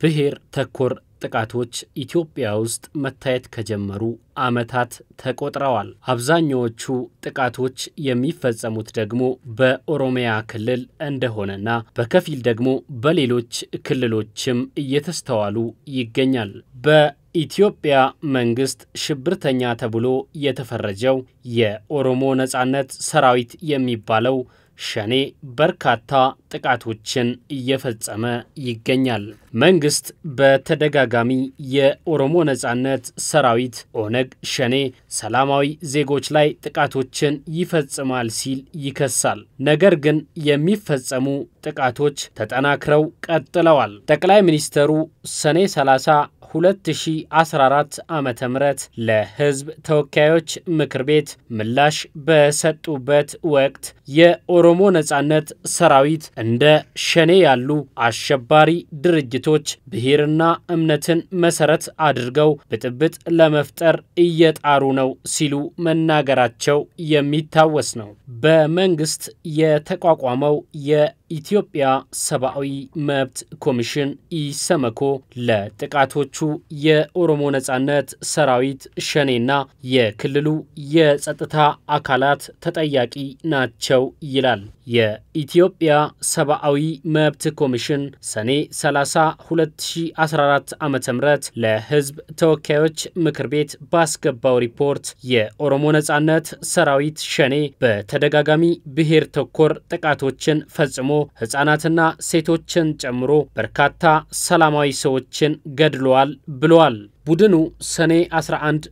ብሔር ተኮር ጥቃቶች ኢትዮጵያ ውስጥ መታየት ከጀመሩ ዓመታት ተቆጥረዋል። አብዛኛዎቹ ጥቃቶች የሚፈጸሙት ደግሞ በኦሮሚያ ክልል እንደሆነና በከፊል ደግሞ በሌሎች ክልሎችም እየተስተዋሉ ይገኛል። በኢትዮጵያ መንግስት ሽብርተኛ ተብሎ የተፈረጀው የኦሮሞ ነጻነት ሰራዊት የሚባለው ሸኔ በርካታ ጥቃቶችን እየፈጸመ ይገኛል። መንግስት በተደጋጋሚ የኦሮሞ ነጻነት ሰራዊት ኦነግ ሸኔ ሰላማዊ ዜጎች ላይ ጥቃቶችን ይፈጽማል ሲል ይከሳል። ነገር ግን የሚፈጸሙ ጥቃቶች ተጠናክረው ቀጥለዋል። ጠቅላይ ሚኒስተሩ ሰኔ 30 2014 ዓ ም ለህዝብ ተወካዮች ምክር ቤት ምላሽ በሰጡበት ወቅት የኦሮሞ ነጻነት ሰራዊት እንደ ሸኔ ያሉ አሸባሪ ድርጅቶች ብሔርና እምነትን መሰረት አድርገው ብጥብጥ ለመፍጠር እየጣሩ ነው ሲሉ መናገራቸው የሚታወስ ነው። በመንግስት የተቋቋመው የኢትዮጵያ ሰብአዊ መብት ኮሚሽን ኢሰመኮ ለጥቃቶቹ የኦሮሞ ነጻነት ሰራዊት ሸኔና የክልሉ የጸጥታ አካላት ተጠያቂ ናቸው ይላል። የኢትዮጵያ ሰብአዊ መብት ኮሚሽን ሰኔ 30 2014 ዓ ም ለህዝብ ተወካዮች ምክር ቤት ባስገባው ሪፖርት የኦሮሞ ነጻነት ሰራዊት ሸኔ በተደጋጋሚ ብሔር ተኮር ጥቃቶችን ፈጽሞ ህጻናትና ሴቶችን ጨምሮ በርካታ ሰላማዊ ሰዎችን ገድለዋል ብለዋል። ቡድኑ ሰኔ 11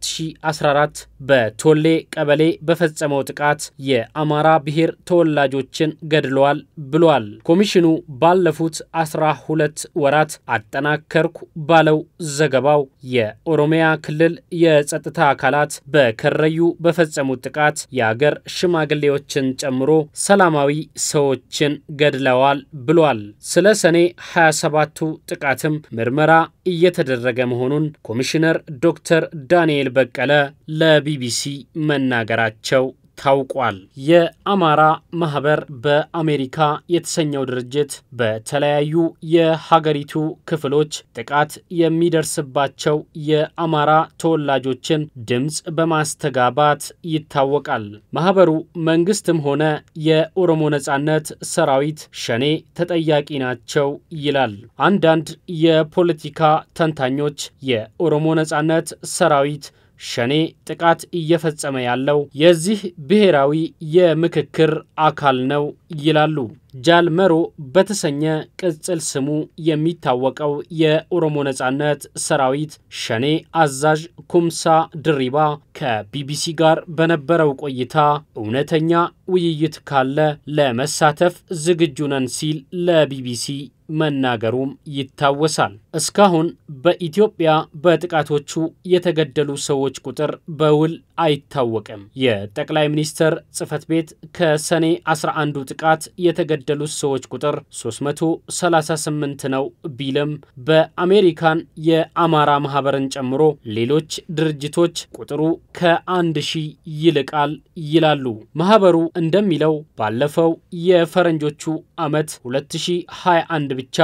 2014 በቶሌ ቀበሌ በፈጸመው ጥቃት የአማራ ብሔር ተወላጆችን ገድለዋል ብሏል። ኮሚሽኑ ባለፉት 12 ወራት አጠናከርኩ ባለው ዘገባው የኦሮሚያ ክልል የጸጥታ አካላት በከረዩ በፈጸሙት ጥቃት የአገር ሽማግሌዎችን ጨምሮ ሰላማዊ ሰዎችን ገድለዋል ብሏል። ስለ ሰኔ 27ቱ ጥቃትም ምርመራ እየተደረገ መሆኑን ኮሚሽነር ዶክተር ዳንኤል በቀለ ለቢቢሲ መናገራቸው ታውቋል። የአማራ ማህበር በአሜሪካ የተሰኘው ድርጅት በተለያዩ የሀገሪቱ ክፍሎች ጥቃት የሚደርስባቸው የአማራ ተወላጆችን ድምፅ በማስተጋባት ይታወቃል። ማህበሩ መንግስትም ሆነ የኦሮሞ ነጻነት ሰራዊት ሸኔ ተጠያቂ ናቸው ይላል። አንዳንድ የፖለቲካ ተንታኞች የኦሮሞ ነጻነት ሰራዊት ሸኔ ጥቃት እየፈጸመ ያለው የዚህ ብሔራዊ የምክክር አካል ነው ይላሉ። ጃልመሮ በተሰኘ ቅጽል ስሙ የሚታወቀው የኦሮሞ ነጻነት ሰራዊት ሸኔ አዛዥ ኩምሳ ድሪባ ከቢቢሲ ጋር በነበረው ቆይታ እውነተኛ ውይይት ካለ ለመሳተፍ ዝግጁ ነን ሲል ለቢቢሲ መናገሩም ይታወሳል። እስካሁን በኢትዮጵያ በጥቃቶቹ የተገደሉ ሰዎች ቁጥር በውል አይታወቅም። የጠቅላይ ሚኒስትር ጽህፈት ቤት ከሰኔ 11ዱ ጥቃት የተገደሉት ሰዎች ቁጥር 338 ነው ቢልም በአሜሪካን የአማራ ማህበርን ጨምሮ ሌሎች ድርጅቶች ቁጥሩ ከአንድ ሺህ ይልቃል ይላሉ። ማህበሩ እንደሚለው ባለፈው የፈረንጆቹ ዓመት 2021 ብቻ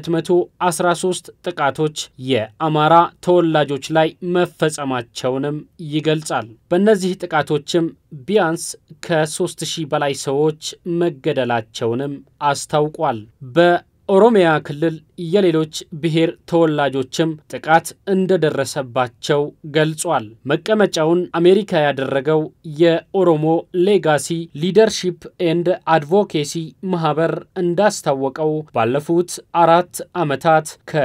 213 ጥቃቶች የአማራ ተወላጆች ላይ መፈጸማቸውንም ይገልጻል። በእነዚህ ጥቃቶችም ቢያንስ ከ3000 በላይ ሰዎች መገደላቸውንም አስታውቋል። በኦሮሚያ ክልል የሌሎች ብሔር ተወላጆችም ጥቃት እንደደረሰባቸው ገልጿል። መቀመጫውን አሜሪካ ያደረገው የኦሮሞ ሌጋሲ ሊደርሺፕ ኤንድ አድቮኬሲ ማህበር እንዳስታወቀው ባለፉት አራት ዓመታት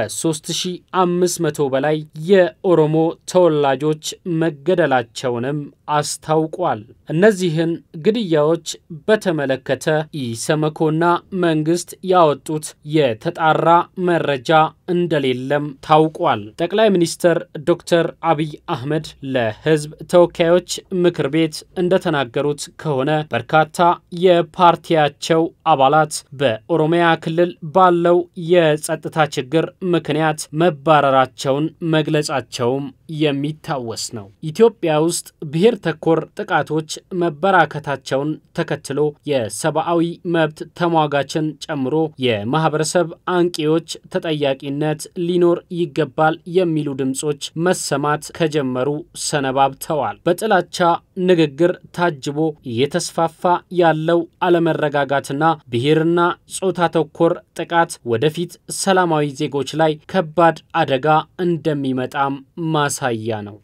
ከ3500 በላይ የኦሮሞ ተወላጆች መገደላቸውንም አስታውቋል። እነዚህን ግድያዎች በተመለከተ ኢሰመኮና መንግስት ያወጡት የተጣራ መረጃ እንደሌለም ታውቋል። ጠቅላይ ሚኒስትር ዶክተር አብይ አህመድ ለሕዝብ ተወካዮች ምክር ቤት እንደተናገሩት ከሆነ በርካታ የፓርቲያቸው አባላት በኦሮሚያ ክልል ባለው የጸጥታ ችግር ምክንያት መባረራቸውን መግለጻቸውም የሚታወስ ነው። ኢትዮጵያ ውስጥ ብሔር ተኮር ጥቃቶች መበራከታቸውን ተከትሎ የሰብአዊ መብት ተሟጋችን ጨምሮ የማህበረሰብ አንቂዎች ተጠያቂነት ሊኖር ይገባል የሚሉ ድምጾች መሰማት ከጀመሩ ሰነባብተዋል። በጥላቻ ንግግር ታጅቦ እየተስፋፋ ያለው አለመረጋጋትና ብሔርና ጾታ ተኮር ጥቃት ወደፊት ሰላማዊ ዜጎች ላይ ከባድ አደጋ እንደሚመጣም ማሳያ ነው።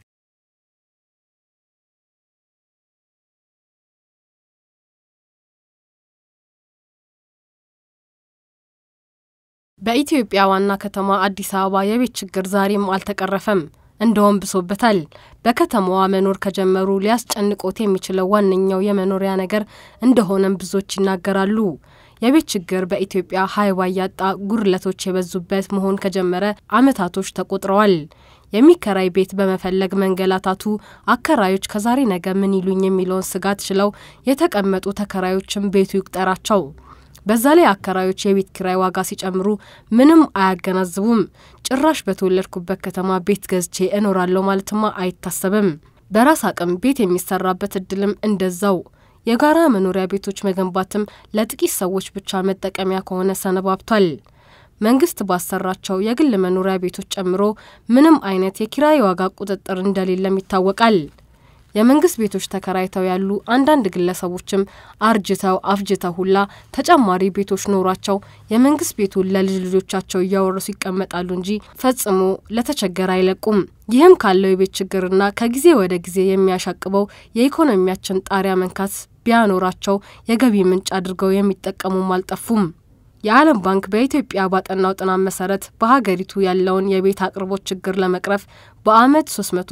በኢትዮጵያ ዋና ከተማ አዲስ አበባ የቤት ችግር ዛሬም አልተቀረፈም። እንደውም ብሶበታል። በከተማዋ መኖር ከጀመሩ ሊያስጨንቆት የሚችለው ዋነኛው የመኖሪያ ነገር እንደሆነም ብዙዎች ይናገራሉ። የቤት ችግር በኢትዮጵያ ሀይባ ያጣ ጉድለቶች የበዙበት መሆን ከጀመረ ዓመታቶች ተቆጥረዋል። የሚከራይ ቤት በመፈለግ መንገላታቱ አከራዮች ከዛሬ ነገ ምን ይሉኝ የሚለውን ስጋት ችለው የተቀመጡ ተከራዮችም ቤቱ ይቁጠራቸው። በዛ ላይ አከራዮች የቤት ኪራይ ዋጋ ሲጨምሩ ምንም አያገናዝቡም። ጭራሽ በተወለድኩበት ከተማ ቤት ገዝቼ እኖራለሁ ማለትማ አይታሰብም። በራስ አቅም ቤት የሚሰራበት እድልም እንደዛው። የጋራ መኖሪያ ቤቶች መገንባትም ለጥቂት ሰዎች ብቻ መጠቀሚያ ከሆነ ሰነባብቷል። መንግስት ባሰራቸው የግል መኖሪያ ቤቶች ጨምሮ ምንም አይነት የኪራይ ዋጋ ቁጥጥር እንደሌለም ይታወቃል። የመንግስት ቤቶች ተከራይተው ያሉ አንዳንድ ግለሰቦችም አርጅተው አፍጅተው ሁላ ተጨማሪ ቤቶች ኖሯቸው የመንግስት ቤቱን ለልጅ ልጆቻቸው እያወረሱ ይቀመጣሉ እንጂ ፈጽሞ ለተቸገረ አይለቁም። ይህም ካለው የቤት ችግርና ከጊዜ ወደ ጊዜ የሚያሻቅበው የኢኮኖሚያችን ጣሪያ መንካት ቢያኖራቸው የገቢ ምንጭ አድርገው የሚጠቀሙም አልጠፉም። የዓለም ባንክ በኢትዮጵያ ባጠናው ጥናት መሰረት በሀገሪቱ ያለውን የቤት አቅርቦት ችግር ለመቅረፍ በአመት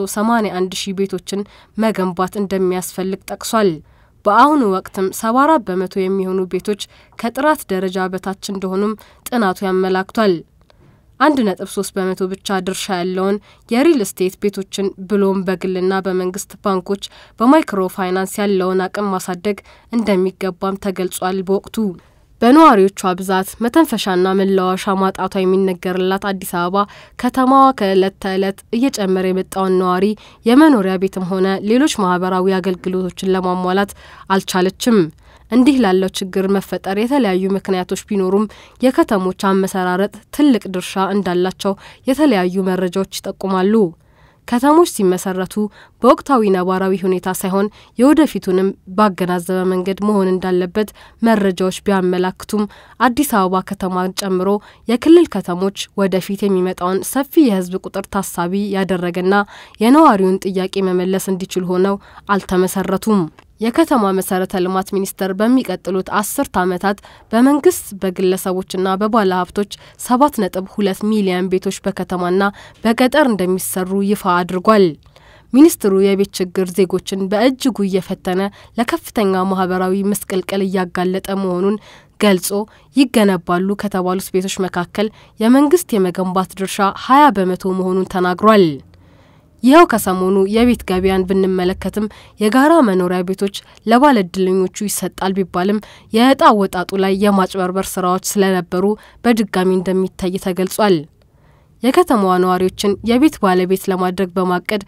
381 ሺህ ቤቶችን መገንባት እንደሚያስፈልግ ጠቅሷል። በአሁኑ ወቅትም 74 በመቶ የሚሆኑ ቤቶች ከጥራት ደረጃ በታች እንደሆኑም ጥናቱ ያመላክቷል። አንድ ነጥብ ሶስት በመቶ ብቻ ድርሻ ያለውን የሪል ስቴት ቤቶችን ብሎም በግልና በመንግስት ባንኮች በማይክሮ ፋይናንስ ያለውን አቅም ማሳደግ እንደሚገባም ተገልጿል። በወቅቱ በነዋሪዎቿ ብዛት መተንፈሻና መለዋወሻ ማጣቷ የሚነገርላት አዲስ አበባ ከተማዋ ከዕለት ተዕለት እየጨመረ የመጣውን ነዋሪ የመኖሪያ ቤትም ሆነ ሌሎች ማህበራዊ አገልግሎቶችን ለማሟላት አልቻለችም። እንዲህ ላለው ችግር መፈጠር የተለያዩ ምክንያቶች ቢኖሩም የከተሞች አመሰራረጥ ትልቅ ድርሻ እንዳላቸው የተለያዩ መረጃዎች ይጠቁማሉ። ከተሞች ሲመሰረቱ በወቅታዊ ነባራዊ ሁኔታ ሳይሆን የወደፊቱንም ባገናዘበ መንገድ መሆን እንዳለበት መረጃዎች ቢያመላክቱም አዲስ አበባ ከተማን ጨምሮ የክልል ከተሞች ወደፊት የሚመጣውን ሰፊ የሕዝብ ቁጥር ታሳቢ ያደረገና የነዋሪውን ጥያቄ መመለስ እንዲችል ሆነው አልተመሰረቱም። የከተማ መሰረተ ልማት ሚኒስቴር በሚቀጥሉት አስርት ዓመታት በመንግስት በግለሰቦችና በባለ ሀብቶች ሰባት ነጥብ ሁለት ሚሊዮን ቤቶች በከተማና በገጠር እንደሚሰሩ ይፋ አድርጓል። ሚኒስትሩ የቤት ችግር ዜጎችን በእጅጉ እየፈተነ ለከፍተኛ ማህበራዊ ምስቅልቅል እያጋለጠ መሆኑን ገልጾ ይገነባሉ ከተባሉት ቤቶች መካከል የመንግስት የመገንባት ድርሻ ሀያ በመቶ መሆኑን ተናግሯል። ይኸው ከሰሞኑ የቤት ገበያን ብንመለከትም የጋራ መኖሪያ ቤቶች ለባለእድለኞቹ ይሰጣል ቢባልም የእጣ ወጣጡ ላይ የማጭበርበር ስራዎች ስለነበሩ በድጋሚ እንደሚታይ ተገልጿል። የከተማዋ ነዋሪዎችን የቤት ባለቤት ለማድረግ በማቀድ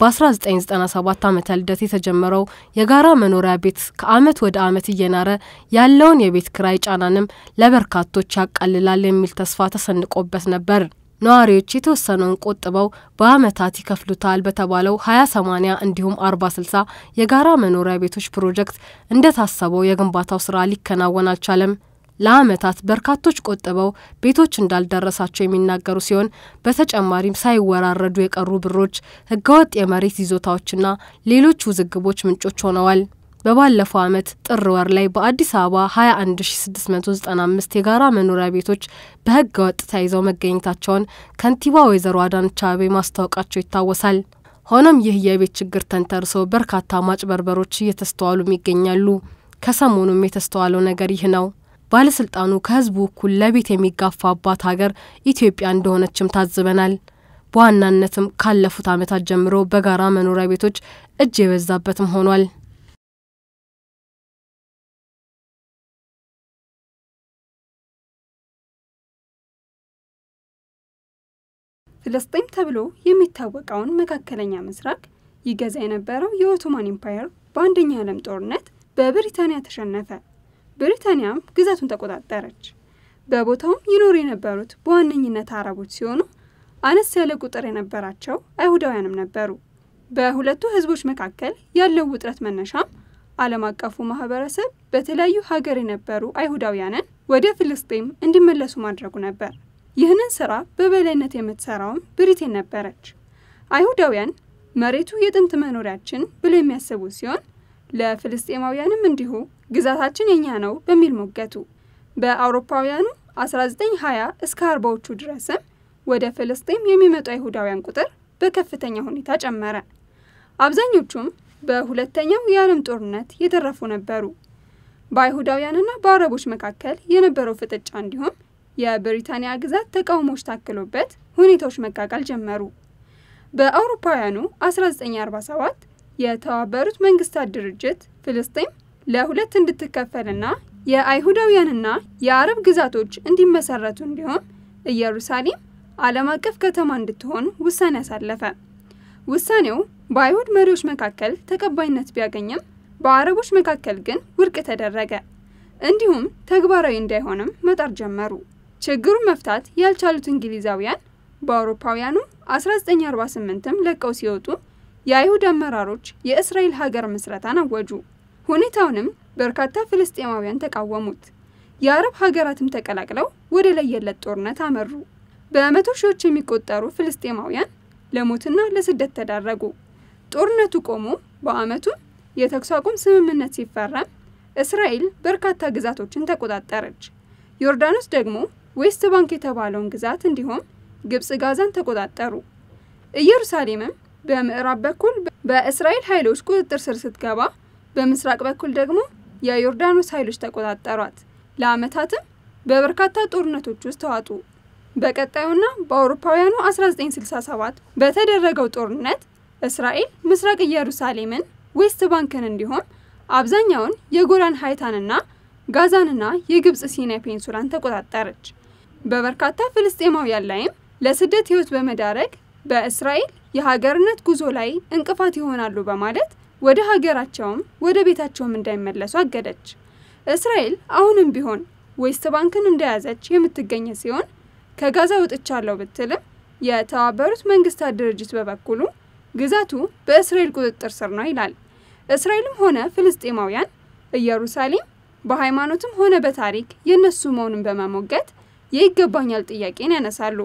በ1997 ዓመተ ልደት የተጀመረው የጋራ መኖሪያ ቤት ከአመት ወደ አመት እየናረ ያለውን የቤት ክራይ ጫናንም ለበርካቶች ያቃልላል የሚል ተስፋ ተሰንቆበት ነበር። ነዋሪዎች የተወሰነውን ቆጥበው በአመታት ይከፍሉታል በተባለው ሀያ ሰማኒያ እንዲሁም አርባ ስልሳ የጋራ መኖሪያ ቤቶች ፕሮጀክት እንደታሰበው የግንባታው ስራ ሊከናወን አልቻለም። ለአመታት በርካቶች ቆጥበው ቤቶች እንዳልደረሳቸው የሚናገሩ ሲሆን በተጨማሪም ሳይወራረዱ የቀሩ ብሮች፣ ህገወጥ የመሬት ይዞታዎችና ሌሎች ውዝግቦች ምንጮች ሆነዋል። በባለፈው አመት ጥር ወር ላይ በአዲስ አበባ 21695 የጋራ መኖሪያ ቤቶች በህገ ወጥ ተይዘው መገኘታቸውን ከንቲባ ወይዘሮ አዳነች አቤቤ ማስታወቃቸው ይታወሳል። ሆኖም ይህ የቤት ችግር ተንተርሶ በርካታ ማጭበርበሮች እየተስተዋሉም ይገኛሉ። ከሰሞኑም የተስተዋለው ነገር ይህ ነው። ባለስልጣኑ ከህዝቡ እኩል ለቤት የሚጋፋባት ሀገር ኢትዮጵያ እንደሆነችም ታዝበናል። በዋናነትም ካለፉት አመታት ጀምሮ በጋራ መኖሪያ ቤቶች እጅ የበዛበትም ሆኗል። ፍልስጤም ተብሎ የሚታወቀውን መካከለኛ ምስራቅ ይገዛ የነበረው የኦቶማን ኢምፓየር በአንደኛ ዓለም ጦርነት በብሪታንያ ተሸነፈ። ብሪታንያም ግዛቱን ተቆጣጠረች። በቦታውም ይኖሩ የነበሩት በዋነኝነት አረቦች ሲሆኑ አነስ ያለ ቁጥር የነበራቸው አይሁዳውያንም ነበሩ። በሁለቱ ህዝቦች መካከል ያለው ውጥረት መነሻም ዓለም አቀፉ ማህበረሰብ በተለያዩ ሀገር የነበሩ አይሁዳውያንን ወደ ፍልስጤም እንዲመለሱ ማድረጉ ነበር። ይህንን ስራ በበላይነት የምትሰራውም ብሪቴን ነበረች። አይሁዳውያን መሬቱ የጥንት መኖሪያችን ብለው የሚያስቡ ሲሆን ለፍልስጤማውያንም እንዲሁ ግዛታችን የኛ ነው በሚል ሞገቱ። በአውሮፓውያኑ 1920 እስከ አርባዎቹ ድረስም ወደ ፍልስጤም የሚመጡ አይሁዳውያን ቁጥር በከፍተኛ ሁኔታ ጨመረ። አብዛኞቹም በሁለተኛው የዓለም ጦርነት የተረፉ ነበሩ። በአይሁዳውያንና በአረቦች መካከል የነበረው ፍጥጫ እንዲሁም የብሪታንያ ግዛት ተቃውሞዎች ታክሎበት ሁኔታዎች መጋጋል ጀመሩ። በአውሮፓውያኑ 1947 የተባበሩት መንግስታት ድርጅት ፍልስጤም ለሁለት እንድትከፈልና የአይሁዳውያንና የአረብ ግዛቶች እንዲመሰረቱ እንዲሁም ኢየሩሳሌም ዓለም አቀፍ ከተማ እንድትሆን ውሳኔ አሳለፈ። ውሳኔው በአይሁድ መሪዎች መካከል ተቀባይነት ቢያገኝም በአረቦች መካከል ግን ውድቅ ተደረገ። እንዲሁም ተግባራዊ እንዳይሆንም መጣር ጀመሩ። ችግሩን መፍታት ያልቻሉት እንግሊዛውያን በአውሮፓውያኑ 1948ም ለቀው ሲወጡ የአይሁድ አመራሮች የእስራኤል ሀገር ምስረታን አወጁ። ሁኔታውንም በርካታ ፍልስጤማውያን ተቃወሙት። የአረብ ሀገራትም ተቀላቅለው ወደ ለየለት ጦርነት አመሩ። በመቶ ሺዎች የሚቆጠሩ ፍልስጤማውያን ለሞትና ለስደት ተዳረጉ። ጦርነቱ ቆሞ በአመቱ የተኩስ አቁም ስምምነት ሲፈረም እስራኤል በርካታ ግዛቶችን ተቆጣጠረች። ዮርዳኖስ ደግሞ ዌስት ባንክ የተባለውን ግዛት እንዲሁም ግብጽ ጋዛን ተቆጣጠሩ። ኢየሩሳሌምም በምዕራብ በኩል በእስራኤል ኃይሎች ቁጥጥር ስር ስትገባ፣ በምስራቅ በኩል ደግሞ የዮርዳኖስ ኃይሎች ተቆጣጠሯት። ለአመታትም በበርካታ ጦርነቶች ውስጥ ተዋጡ። በቀጣዩና በአውሮፓውያኑ 1967 በተደረገው ጦርነት እስራኤል ምስራቅ ኢየሩሳሌምን፣ ዌስት ባንክን እንዲሁም አብዛኛውን የጎላን ሀይታንና ጋዛንና የግብጽ ሲናይ ፔንሱላን ተቆጣጠረች። በበርካታ ፍልስጤማውያን ላይም ለስደት ህይወት በመዳረግ በእስራኤል የሀገርነት ጉዞ ላይ እንቅፋት ይሆናሉ በማለት ወደ ሀገራቸውም ወደ ቤታቸውም እንዳይመለሱ አገደች። እስራኤል አሁንም ቢሆን ዌስት ባንክን እንደያዘች የምትገኝ ሲሆን ከጋዛ ወጥቻለሁ ብትልም የተባበሩት መንግስታት ድርጅት በበኩሉ ግዛቱ በእስራኤል ቁጥጥር ስር ነው ይላል። እስራኤልም ሆነ ፍልስጤማውያን ኢየሩሳሌም በሃይማኖትም ሆነ በታሪክ የእነሱ መሆኑን በመሞገት የይገባኛል ጥያቄን ያነሳሉ።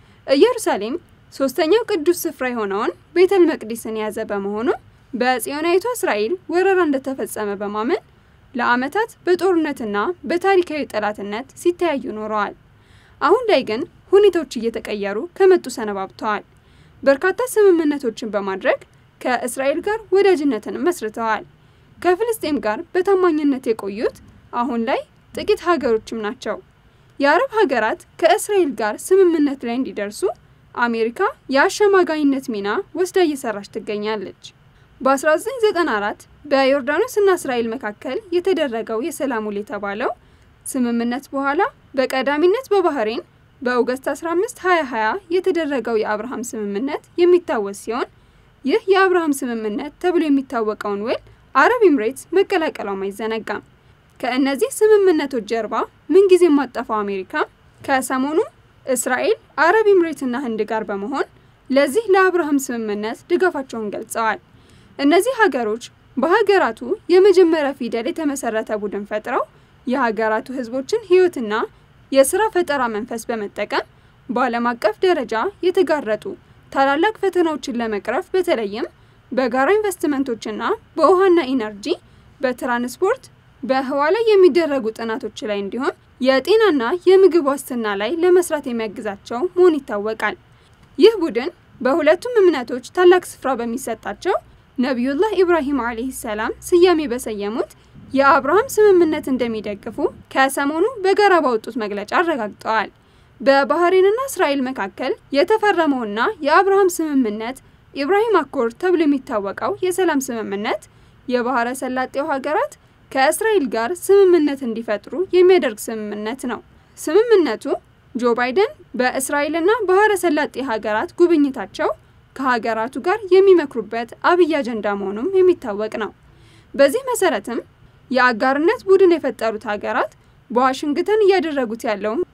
ኢየሩሳሌም ሶስተኛው ቅዱስ ስፍራ የሆነውን ቤተል መቅዲስን የያዘ በመሆኑ በጽዮናዊቷ እስራኤል ወረራ እንደተፈጸመ በማመን ለዓመታት በጦርነትና በታሪካዊ ጠላትነት ሲተያዩ ኖረዋል። አሁን ላይ ግን ሁኔታዎች እየተቀየሩ ከመጡ ሰነባብተዋል። በርካታ ስምምነቶችን በማድረግ ከእስራኤል ጋር ወዳጅነትን መስርተዋል። ከፍልስጤም ጋር በታማኝነት የቆዩት አሁን ላይ ጥቂት ሀገሮችም ናቸው። የአረብ ሀገራት ከእስራኤል ጋር ስምምነት ላይ እንዲደርሱ አሜሪካ የአሸማጋይነት ሚና ወስዳ እየሰራች ትገኛለች። በ1994 በዮርዳኖስ እና እስራኤል መካከል የተደረገው የሰላም ውል የተባለው ስምምነት በኋላ በቀዳሚነት በባህሬን በኦገስት 15 2020 የተደረገው የአብርሃም ስምምነት የሚታወስ ሲሆን ይህ የአብርሃም ስምምነት ተብሎ የሚታወቀውን ውል አረብ ኤምሬትስ መቀላቀሏም አይዘነጋም። ከእነዚህ ስምምነቶች ጀርባ ምንጊዜ የማጠፋው አሜሪካ ከሰሞኑ እስራኤል፣ አረብ ኤምሬትና ህንድ ጋር በመሆን ለዚህ ለአብርሃም ስምምነት ድጋፋቸውን ገልጸዋል። እነዚህ ሀገሮች በሀገራቱ የመጀመሪያ ፊደል የተመሰረተ ቡድን ፈጥረው የሀገራቱ ህዝቦችን ህይወትና የስራ ፈጠራ መንፈስ በመጠቀም በዓለም አቀፍ ደረጃ የተጋረጡ ታላላቅ ፈተናዎችን ለመቅረፍ በተለይም በጋራ ኢንቨስትመንቶችና በውሃና ኢነርጂ፣ በትራንስፖርት፣ በህዋ ላይ የሚደረጉ ጥናቶች ላይ እንዲሁም የጤናና የምግብ ዋስትና ላይ ለመስራት የሚያግዛቸው መሆኑ ይታወቃል። ይህ ቡድን በሁለቱም እምነቶች ታላቅ ስፍራ በሚሰጣቸው ነቢዩላህ ኢብራሂም ዓለይሂ ሰላም ስያሜ በሰየሙት የአብርሃም ስምምነት እንደሚደግፉ ከሰሞኑ በጋራ ባወጡት መግለጫ አረጋግጠዋል። በባህሬንና እስራኤል መካከል የተፈረመውና የአብርሃም ስምምነት ኢብራሂም አኮርድ ተብሎ የሚታወቀው የሰላም ስምምነት የባህረ ሰላጤው ሀገራት ከእስራኤል ጋር ስምምነት እንዲፈጥሩ የሚያደርግ ስምምነት ነው። ስምምነቱ ጆ ባይደን በእስራኤልና ባህረ ሰላጤ ሀገራት ጉብኝታቸው ከሀገራቱ ጋር የሚመክሩበት አብይ አጀንዳ መሆኑም የሚታወቅ ነው። በዚህ መሰረትም የአጋርነት ቡድን የፈጠሩት ሀገራት በዋሽንግተን እያደረጉት ያለው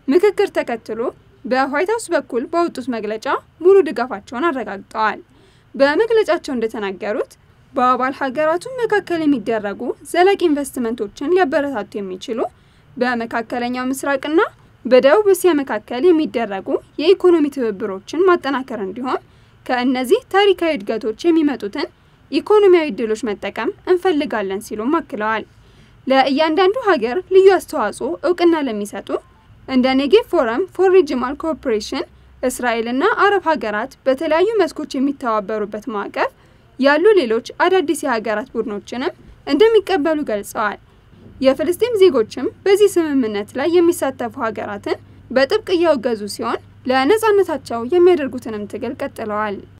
ምክክር ተከትሎ በዋይት ሀውስ በኩል ባወጡት መግለጫ ሙሉ ድጋፋቸውን አረጋግጠዋል። በመግለጫቸው እንደተናገሩት በአባል ሀገራቱ መካከል የሚደረጉ ዘላቂ ኢንቨስትመንቶችን ሊያበረታቱ የሚችሉ በመካከለኛው ምስራቅና በደቡብ እስያ መካከል የሚደረጉ የኢኮኖሚ ትብብሮችን ማጠናከር እንዲሁም ከእነዚህ ታሪካዊ እድገቶች የሚመጡትን ኢኮኖሚያዊ እድሎች መጠቀም እንፈልጋለን ሲሉም አክለዋል። ለእያንዳንዱ ሀገር ልዩ አስተዋጽኦ እውቅና ለሚሰጡ እንደ ኔጌቭ ፎረም ፎር ሪጅናል ኮኦፕሬሽን እስራኤልና አረብ ሀገራት በተለያዩ መስኮች የሚተባበሩበት ማዕቀፍ ያሉ ሌሎች አዳዲስ የሀገራት ቡድኖችንም እንደሚቀበሉ ገልጸዋል። የፍልስጤም ዜጎችም በዚህ ስምምነት ላይ የሚሳተፉ ሀገራትን በጥብቅ እያወገዙ ሲሆን ለነጻነታቸው የሚያደርጉትንም ትግል ቀጥለዋል።